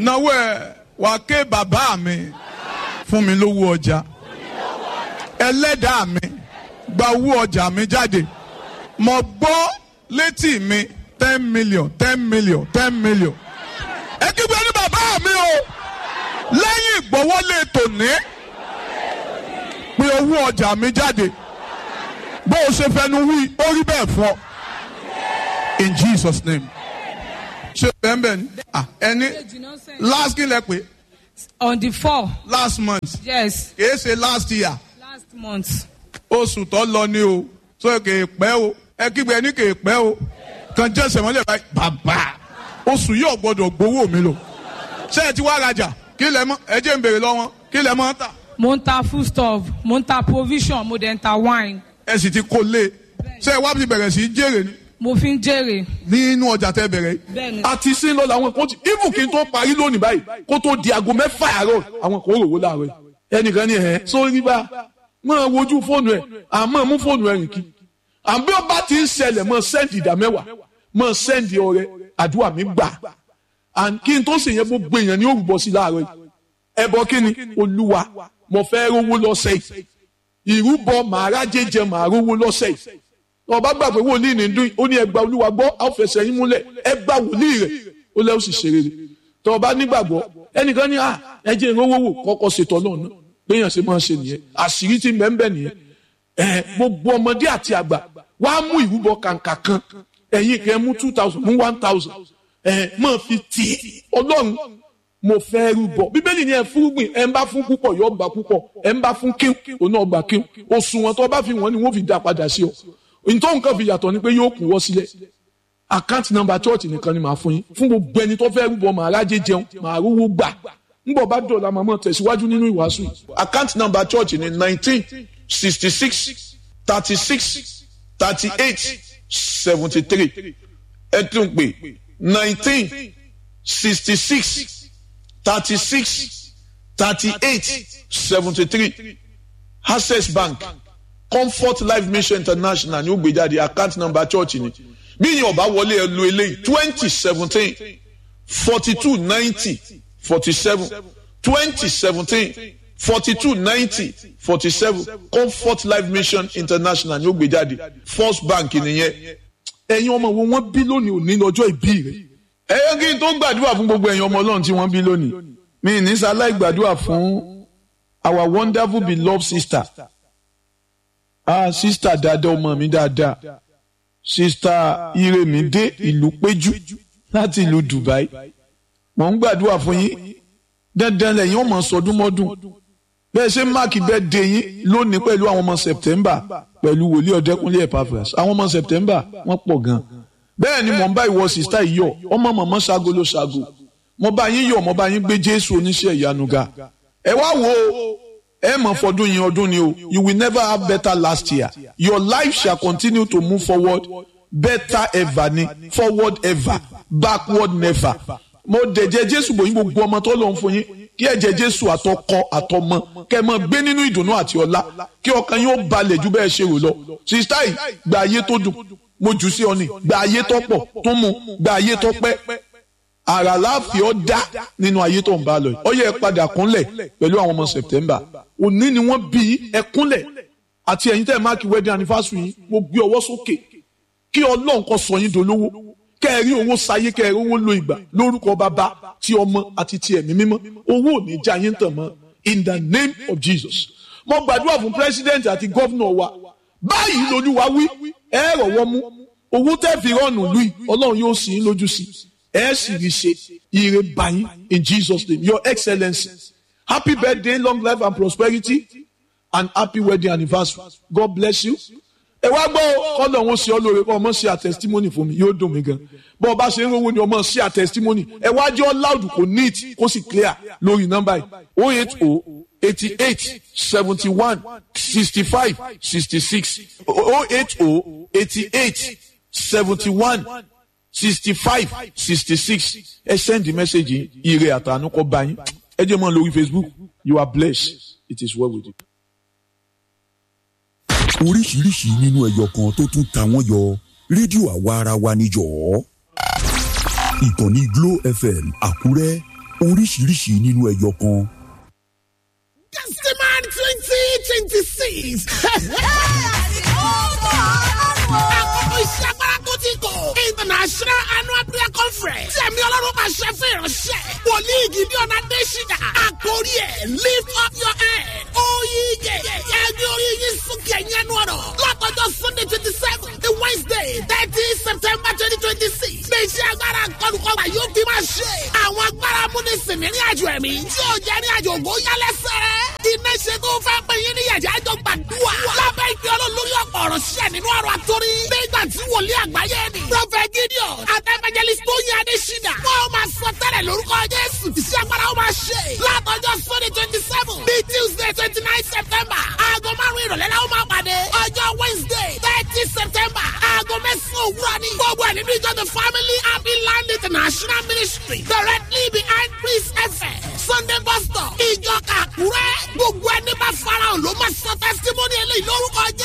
náwó ẹ wà ké bàbá mi fún mi lówó ọjà ẹlẹ́dàá mi gba owó ọjà mi jáde mo gbọ́ létí mi ten million ten million ten million ẹ kígbe ní bàbá mi o lẹ́yìn ìgbọ́wọ́lé tòní pé owó ọjà mi jáde bó o ṣe fẹnu wí ó rí bẹ́ẹ̀ fún ọ in Jesus name ṣe bẹ́ẹ̀ bẹ́ẹ̀ ni ah, ẹni last kí lẹ pé on the four last month yes kìí ṣe last year last month oṣù tó lọ ni o so kìí pẹ́ o ẹ kígbe ní kìí pẹ́ o kàn jẹ́ sẹ̀mọ́lẹ̀ báyìí bàbá oṣù yóò gbọ́dọ̀ gbowó mi lò ṣé ẹ ti wá rajà kí lẹ mọ ẹ jẹ́ ń béèrè lọ́wọ́ kí lẹ mọ́ tà mo ń ta foodstuff mo ń ta provision mo dẹ̀ ń ta wine ẹ sì ti kó lé ṣé ẹ wá ti bẹ̀rẹ̀ sí í jèrè ni mo fi ń jèrè nínú ọjà tẹ bẹ̀rẹ̀ yìí. bẹ́ẹ̀ ni àti sí lọ làwọn kan ti even kí n tó parí lónìí báyìí kó tó di aago mẹ́fà àárọ̀ àwọn kan ó rò wó láàárọ̀ yìí ẹnìkan ní ẹ̀ sórí bá máa wojú fóònù ẹ̀ àmọ́ mú fóònù ẹ̀ rìn kí àbí ọba ti ń ṣẹlẹ̀ mọ́ sẹ́ǹdì ìdá mẹ́wàá mọ́ sẹ́ǹdì ọrẹ àdúrà mi gbà and kí n tó sì yẹn gbogbo èèyàn ní òrùbọ sí láàárọ̀ yìí ẹbọ kí ni olúwa mo fẹ́ rówó lọ́sẹ̀ yìí ìrúbọ màá rájẹ jẹ màá rówó lọ́sẹ̀ yìí ọba gbàgbé wòlíì ní dún ó ní ẹgbà olúwa gbọ́ àfẹsẹ̀ yín múlẹ̀ ẹgbà wòlíì rẹ̀ ó lẹ́ ó sì ṣe rere tó ọba nígbàgbọ́ ẹnìkan ní à ẹjẹ ìrówó wò kọ́kọ́ ṣètò náà náà béèyàn ṣe máa ń ṣe nìyẹn àṣírí tí mẹ́ńbẹ́ nìyẹn ẹ gbogbo ọmọdé àti àgbà wá mú ìrúbọ kàǹkà kan ẹ̀yin kẹ́ mú two thousand mú one thousand ẹ máa fi tì í ọlọ́run mo fẹ́ rúbọ bíbélì ni ẹ fúrúgbìn ẹ ń bá fún púpọ̀ yóò gbà púpọ̀ ẹ ń bá fún kíw òun náà gbà kíw òṣùwọ̀n tó bá fi wọ́n ni wọ́n fi dá padà sí ọ nítorí nǹkan fi yàtọ̀ ni pé yóò kún wọ́ sílẹ̀ àkáǹtì nọ́mbà chọ́ọ̀tì nìkan ni màá fún yín fún gbogbo ẹni tó fẹ́ rúbọ màá rájẹ jẹun màá rówó gbà ńbọ̀ bá dọ̀la màmá tẹ̀síwájú nínú ìwàásù yìí. àkáǹtì nọ́mbà chọ́ọ̀tì ni nineteen sixty six thirty six thirty eight seventy three ẹ tún pè nineteen sixty six thirty six thirty eight seventy three access bank comfort life mission international ní ó gbé jáde account number church ni bí yín ọba wọlé ẹ lo eléyìí twenty seventeen forty two ninety forty seven twenty seventeen forty two ninety forty seven comfort life mission international ní ó gbé jáde first bank nìyẹn ẹ̀yin ọmọ wo wọ́n bí lónìí òní lọ́jọ́ ìbí rẹ̀ ẹ̀yọ́ kí n tó gbàdúrà fún gbogbo ẹ̀yin ọmọ ọlọ́run tí wọ́n bí lónìí mi ní sáláì gbàdúrà fún our wonderful beloved sister ah sista dáadáa ọmọ mi dáadáa sista iremide ìlú péjú láti ìlú dubai mò ń gbàdúrà fún yín dandan lẹ́yìn ọmọ sọdúnmọ́dún bẹ́ẹ̀ ṣe máàkì bẹ́ẹ̀ dé yín lónìí pẹ̀lú àwọn ọmọ september pẹ̀lú wòlíì ọ̀dẹ́kunlé epaphras àwọn ọmọ september wọ́n pọ̀ gan bẹ́ẹ̀ ni mò ń bá ìwọ sista yìí yọ̀ ọmọ mọ̀mọ́ ṣago ló ṣago mo bá yín yọ̀ mo bá yín gbé jésù oníṣẹ́ ìyanu ga ẹ wá wo ẹ mọ̀ fọdún yín ọdún ni o you will never have better last year your life shall continue to move forward better ever ni forward ever backward never mo dẹ̀jẹ̀ jésù bò yín gbogbo ọmọ tó lọ́n fún yín kí ẹ̀jẹ̀ jésù àtọkọ àtọmọ kẹ́ ẹ máa gbé nínú ìdùnnú àti ọlá kí ọkàn yín ó balẹ̀ ju bẹ́ẹ̀ ṣe rò lọ sista yìí gba ayé tó dùn mo jù sí ọ ni gba ayé tó pọ̀ tó mu gba ayé tó pẹ́ àrà láàfin ọ dá nínú ayé tó ń bá lọ yìí ọ yẹ ẹ padà kúnlẹ̀ pẹ̀lú àwọn ọmọ September òní ni wọ́n bí ẹ kúnlẹ̀ àti ẹ̀yin tẹ́ ẹ máàkì wedding anniversary yìí mo gbé ọwọ́ sókè kí Ọlọ́run kó sọ yín dolówó kẹ́ ẹ rí owó sáyé kẹ́ ẹ rí owó lo ìgbà lórúkọ bàbá ti ọmọ àti ti ẹ̀mí mímọ́ owó ò ní já yín tàn mọ́ in the name of Jesus mo gbàdúrà fún president àti governor wa báyìí lolúwa wí ẹ rọ̀wọ́ mú owó tẹ́ fi rọ́ọ̀nù lùi Ọlọ́run yóò sì í lójú sí ẹ sì rí ṣe ire báyìí in Jesus name your excellency happy birthday long life and prosperity and happy wedding anniversary God bless you ẹ wá gbọ́ kọ́lọ̀ wọn ṣe ọ́ lóore kọ́ ọmọ ṣe àtẹ̀sítímọ́nì fún mi yóò dùn mí gan bọ́ ọba ṣe ń rówó ni ọmọ ṣe àtẹ̀sítímọ́nì ẹ wá jẹ́ ọ́ loud kò neat kó sì clear lórí nọ́mbà yìí oh eight oh eighty eight seventy one sixty five sixty six oh eight oh eighty eight seventy one sixty five sixty six ẹ send the message yìí ire àtànú kọ́ bá yín ẹ jẹ́ mọ́ lórí Facebook you are blessed it is well with you oríṣiríṣi nínú ẹyọ kan tó tún ta wọ́n yọ rédíò àwa ara wa níjọ́ ìkànnì Glo FM Àkúrẹ́ oríṣiríṣi nínú ẹyọ kan. Gentleman twenty twenty six. Àkókò iṣẹ́ agbára tó ti kò. International annual prayer conference. Sẹ̀mi ọlọ́run máa ṣe fún ìránṣẹ́. Wòlíì Gideon Adéṣínà. Àkórí ẹ̀ lift up your head. Oyige. Ẹgbẹ́ orí yín sókè ẹ̀yìn ẹnu ọ̀rọ̀. Látọjọ́ Sunday twenty seven to Wednesday thirty September twenty twenty six. Ní iṣẹ́ agbára kọlùkọ́gbà yóò fi máa ṣe. Àwọn agbára múnisìn ní àjò ẹ̀mí. Tí ò jẹ́ ní àjò ògbó yálẹ́sẹ̀. Iná ṣe tó fẹ́ pé yín ní yàjá àjọ gbàdúrà. Lábẹ́ ìpè olólórí ọ̀pọ̀ ọ̀rọ̀ ṣẹ̀ nínú ọ̀rọ̀ àtórí. Nígbà tí wòlíì àgbáyé ni. Prọfẹ̀ Gideon Adébẹ́jẹ́lì Tóyìn Adéṣínà. Wọ́n máa sọ tẹ́lẹ̀ lórúkọ Jésù. Iṣẹ́ agbára ó máa ṣe. Látọjọ́ Sunday twenty seven bíi Tuesday twenty nine September. Aago márùn-ún ìrọ̀lẹ́ la ó máa pàdé. Ọjọ́ Wednesday thirty September. Aago mẹ́sàn-án òwúrọ̀ ni. Gbogbo ẹ̀ nínú ìjọ The Family Happy Land International Ministry. Directly behind Priest FM. Sunday bus stop. Ìjọ Kàkúrẹ́. Gbogbo ẹni bá farahàn ló máa sọ testimony eléyìí lórúkọ Jésù.